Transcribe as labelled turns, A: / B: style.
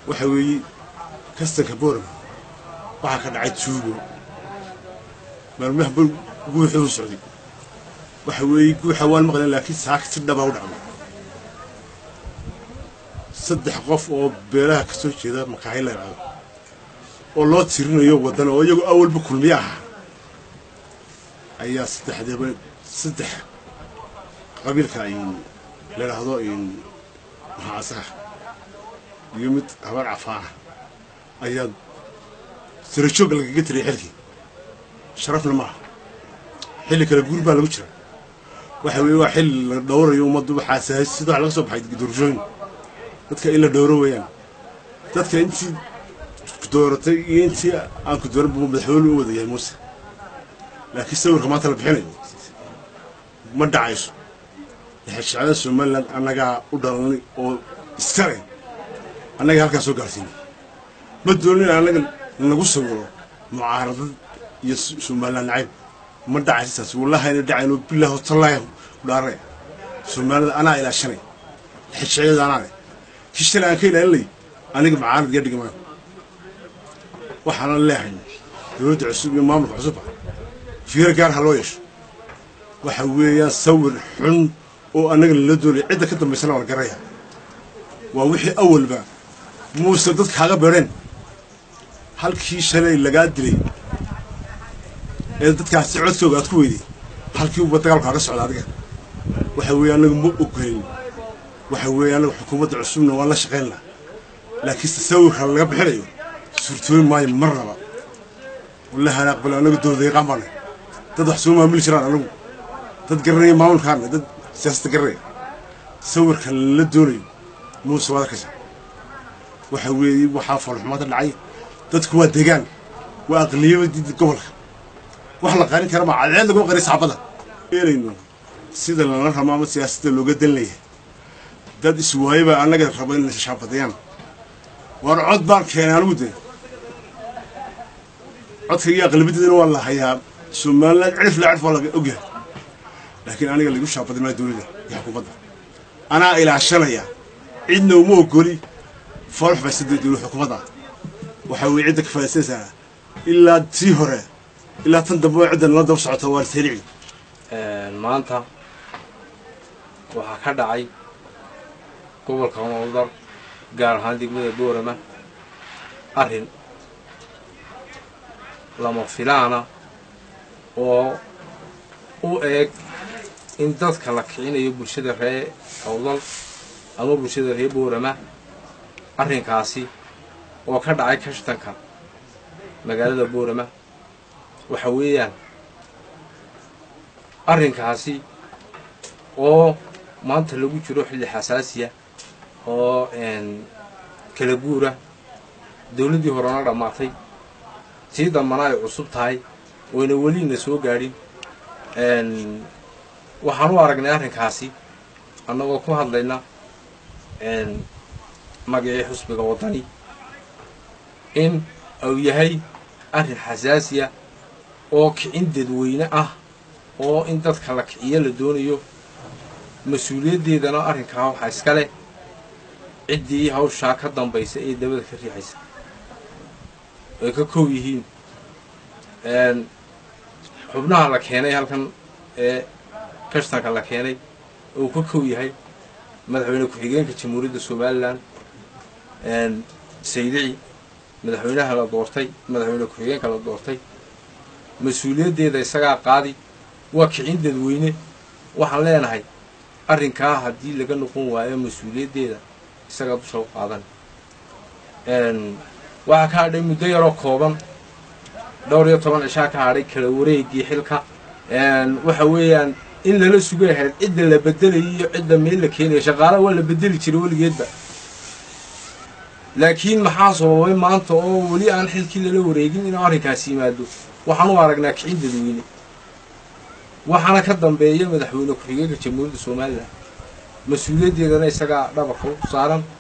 A: waxa weeye kastanka boorama waxaa ka dhacay tuugo maalmaha bal guuxuu u socday waxa weeye guuxa waan maqleen laakiin saaka si dhabaa u dhacday saddex qof oo beelaha ka soo jeeda makaahi la yidhaahdo oo loo tirinayo waddan oo iyagu awalba kulmiye ahaa ayaa saddexdeeba saddex qabiilka ay la yidhaahdo maxaasaha iyo mid habar cafaana ayaa sirajoog lagaga tiriyay xilkii sharafna maaha xilli kale guur baa lagu jira waxa weeye waa xilli la dhowrayo ummaddu waxaa sida wax laga soo baxay doorashooyin dadka in la dhowro weeyaan dadka intii ku dooratay iyo intii aan ku dooran buu madaxweyne u wada yahay muuse laakiin sawirka maanta la bixinayo ma dhacayso lixashacada somaliland annagaa u dhalanay oo iskale annaga halkaa soo gaarsiinay ma doonin annaga nagu sawiro mucaaradad iyo somaliland nacayb ma dhacayso taas wallahi ayna dhacayno bilaahi tallaahi udhaaraya soomaalida anaa ilaashanay lixashacada anaa leh kii shalay aan ka ilaalinay aniga mucaarad iga dhigmaan waxaana leehay dowladda cusub iyo maamulka cusubba fiiro gaar ha loo yeesho waxa weeyaan sawir xun oo annaga lala doonaya cidda ka dambaysana waa la garaya waa wixii awalba muuse dad kaaga beedheen halkii shalay lagaa dilay ee dadkaasi codkooga aad ku weyday halkii uba dagaalku kaaga socda adiga waxa weeye annaga ma ogolin waxa weeye annaga xukuumadda cusubna waan la shaqaynaa laakiinse sawirka laga bixinayo suurtoobi maayo marnaba wallahi aan aqbalo annaga dowladayaqaan baana dad wax soo maamuli jiraan anagu dad garanaya maamulkaana dad siyaasadda garanaya sawirka la doonayo muuse waad arkaysa waxa weeye waxaa foolxumaada dhacay dadku waa degaan waa aqliyabadii gobolka wax la qarin kara ma cadceed laguma qarin saxaabada eelayno sida lala ramo ama siyaasadda looga dan leeyahay dad iswaayaba annaga raba in shaabadayaan war cod baan keenay anigu de codka iyo aqlabideedana waa la hayaa somaliland cirif la cirf waa laga ogyahay laakiin aniga lagu shaabadin maa dowladda iyo xukuumadda anaa ilaashanaya cidna uma ogoli foolx bay saddeed dowlad xukuumadda waxa weeye cidda ka faa'iidaysanaysaa ilaa tii hore ilaa tan dambe cidda nala daba socota waa lisayrici
B: maanta waxaa ka dhacay gobolka mowdar gaar ahaan degmada boorama arrin lama filaana oo u eeg in dadka la kicinayo bulshada ree awdal ama bulshada ree boorama arrinkaasi oo ka dhacay kashtanka magaalada boorama waxa weeyaan arrinkaasi oo maanta lagu jiro xilli xasaasiya oo kala guura dowladdii horena dhammaatay tii dambana ay cusub tahay oyna welina soo gaadhin waxaan u aragnay arrinkaasi annagoo ku hadlayna magacii xusbiga waddani in uu yahay arrin xasaasiya oo kicin dadweyne ah oo in dadka la kiciyo la doonayo mas-uuliyaddeedana arrinkaa waxaa iska leh ciddii hawshaa ka dambaysa ee dabada ka riixaysa ay ka kow yihiin xubnaha la keenay halkan ee kashtanka la keenay uu ka kow yahay madaxweyne ku-xigeenka jamhuuriyadda somalilan saydici madaxweynaha la doortay madaxweyne ku-xigeenka la doortay mas-uuliyaddeeda isagaa qaadi waa kicin dadweyne waxaan leenahay arrinkaa haddii laga noqon waayo mas-uuliyaddeeda isagaa dusha u qaadan waxaa ka hadhay muddo yaroo kooban dhowr iyo toban cishaa ka hadhay kala wareegii xilka waxa weeyaan in lala sugay ahayd cidda la bedelayo iyo cidda meel la keenaya shaqaalaha waa la bedeli jiray weligeedba laakiin maxaa sababay maanta oo weli aan xilkii lala wareegin inuu arrinkaasi yimaado waxaan u aragnaa kicin dadweyne waxaana ka dambeeya madaxweyne ku-xigeenka jamhuuriyadda somalilan mas-uuliyaddeedana isagaa dhabarka u saaran